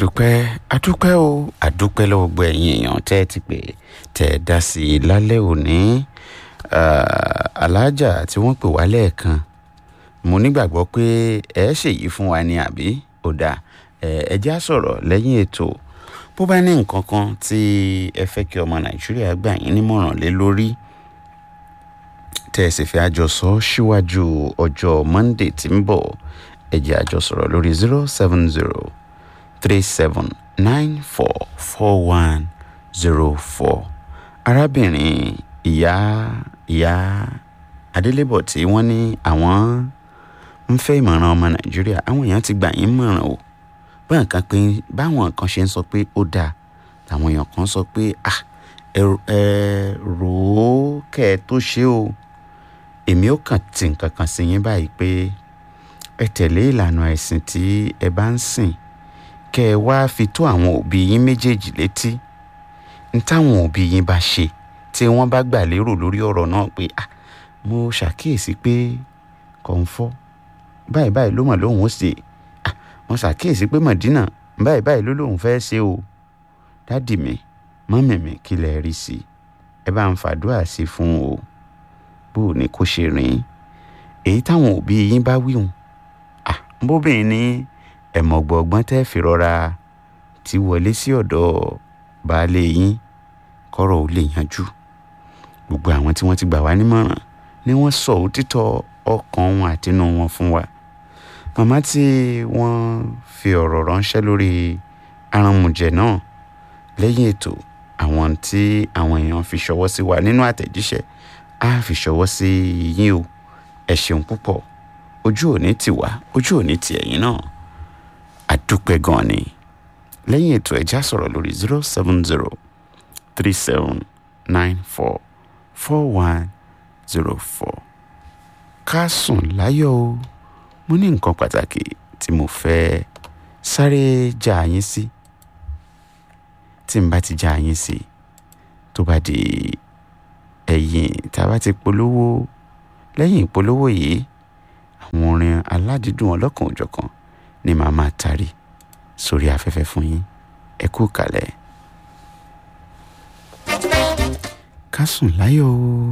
àdúpẹ́ àdúpẹ́ o àdúpẹ́ lọ́wọ́ gbọ́ ẹ̀yin èèyàn tẹ́ ẹ ti pè tẹ́ ẹ dá sí i lálẹ́ òní alájà tí wọ́n pè wá lẹ́ẹ̀kan mo nígbàgbọ́ pé ẹ ṣèyí fún wa ní àbí ó dáa ẹ jẹ́ á sọ̀rọ̀ lẹ́yìn ètò bó bá ní nǹkan kan tí ẹ fẹ́ kí ọmọ nàìjíríà gbà yín nímọ̀ràn lé lórí tẹ́ ẹ sì fẹ́ àjọsọ síwájú ọjọ́ monday tí ń bọ̀ ẹ jẹ́ àjọsọ̀rọ̀ lórí zero seven zero three seven nine four four one zero four arábìnrin ìyá ìyá adélébọ̀ tí wọ́n ní àwọn ń fẹ́ ìmọ̀ràn ọmọ nàìjíríà àwọn èèyàn ti gbà yín mọ̀ràn o báwọn kan pé báwọn kan ṣe ń sọ pé ó dáa làwọn èèyàn kan sọ pé ah ẹ rò ó kẹ́ ẹ tó ṣe o èmi ó kàn tì nǹkan kan sí yín báyìí pé ẹ tẹ̀lé ìlànà ẹ̀sìn tí ẹ bá ń sìn kẹ́ ẹ wá fi tó àwọn òbí yín méjèèjì létí n táwọn òbí yín bá ṣe tí wọ́n bá gbà lérò lórí ọ̀rọ̀ náà pé ah mo ṣàkíyèsí pé kọ̀ǹfọ́ báyìí báyìí ló mọ̀ lóhùn ó ṣe ah mo ṣàkíyèsí pé mọ̀dínà báyìí báyìí ló lóhùn fẹ́ ṣe o dádì mi mọ́mì mi kí lẹ rí sí ẹ bá ń fàdúrà sí fún o bó o ní kó ṣe rìn èyí táwọn òbí yín bá wíhùn ah bóbìnrin ní ẹ̀mọ̀gbọ̀gbọ́n tẹ́ fi rọra ti wọlé sí ọ̀dọ̀ baálé yín kọ́rọ̀ ò lè yanjú gbogbo àwọn tí wọ́n ti gbà wá nímọ̀ràn ni wọ́n sọ òtítọ́ ọkàn wọn àtinú wọn fún wa màmá tí wọ́n fi ọ̀rọ̀ ránṣẹ́ lórí aránmùjẹ náà lẹ́yìn ètò àwọn tí àwọn èèyàn fi ṣọwọ́ sí wa nínú àtẹ̀jíṣẹ́ á fi ṣọwọ́ sí yín o ẹ ṣeun púpọ̀ ojú òní tì wá ojú òní tì ẹ̀yin náà àdúpẹ́ gan ni lẹ́yìn ètò ẹ̀já sọ̀rọ̀ lórí zero seven zero three seven nine four four one zero four ká sùn láyọ̀ o mo ní nǹkan pàtàkì tí mo fẹ́ sáré já yín sí tí n bá ti já yín sí tó bá di ẹ̀yìn tá a bá ti polówó lẹ́yìn ìpolówó yìí àwọn orin aládìídùn ọlọ́kan òjọ̀kan ni màá máa tarí sórí afẹ́fẹ́ fún yín ẹ kú kalẹ̀ ká sùn láyọ̀ o.